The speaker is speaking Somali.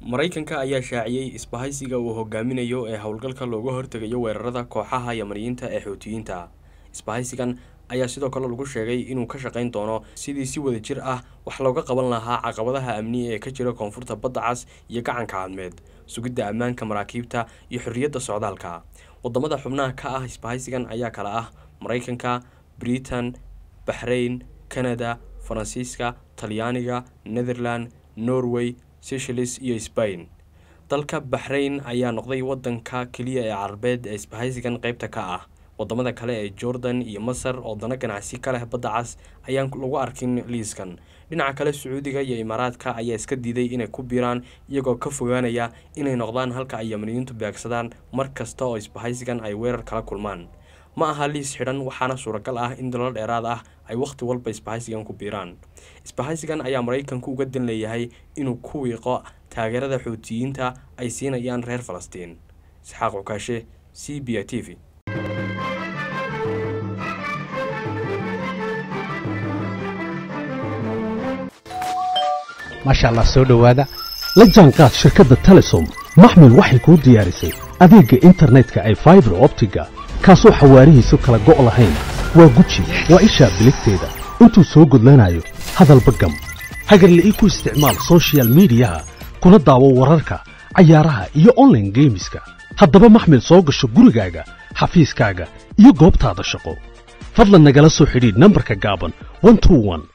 maraykanka ayaa shaaciyey isbahaysiga uu hogaaminayo ee howlgalka looga hortegayo weerarada kooxaha yamaniyiinta ee xuutiyiinta isbahaysigan ayaa sidoo kale lagu sheegay inuu ka shaqayn doono sidii si wada jir ah wax looga qaban lahaa caqabadaha amniga ee ka jira koonfurta badda cas iyo gacanka cadmeed sugidda ammaanka maraakiibta iyo xorriyadda socdaalka wadamada xubnaha ka ah isbahaysigan ayaa kale ah maraykanka britain baxrain canada faransiiska talyaaniga netherland norway seychelles iyo sbain dalka baxrain ayaa noqday wadanka keliya ee carabeed ee isbahaysigan qeybta ka ah wadamada kale ee jordan iyo masar oo dana ganacsi ka leh badda cas ayaan lagu arkin liiskan dhinaca kale sacuudiga iyo imaaraadka ayaa iska diiday inay ku biiraan iyagoo ka fogaanaya inay noqdaan halka ay yamaniyiintu beegsadaan mar kasta oo isbahaysigan ay weerar kala kulmaan ma aha liis xidhan waxaana suuragal ah in dalal dheeraad ah ay wakhti walba isbahaysigan ku biiraan isbahaysigan ayaa maraykanku uga dan leeyahay inuu ku wiiqo taageerada xuutiyiinta ay siinayaan reer falastiin isxaaq cukaashe c b i t v maasha allah soo dhowaada la jaanqaad shirkadda telesom maxmil waxay kuu diyaarisay adeegga internetka ay faibar optiga kaasoo xawaarihiisu kala go' lahayn waa guji waa ishaa biligteeda intuu soo gudlanayo hadalba gam hagarla'ii ku isticmaal sochial midiyaha kuna daawo wararka cayaaraha iyo onlaine geemiska haddaba maxmil soo gasho gurigaaga xafiiskaaga iyo goobtaada shaqo fadlan nagala soo xidhiidh nambarka gaaban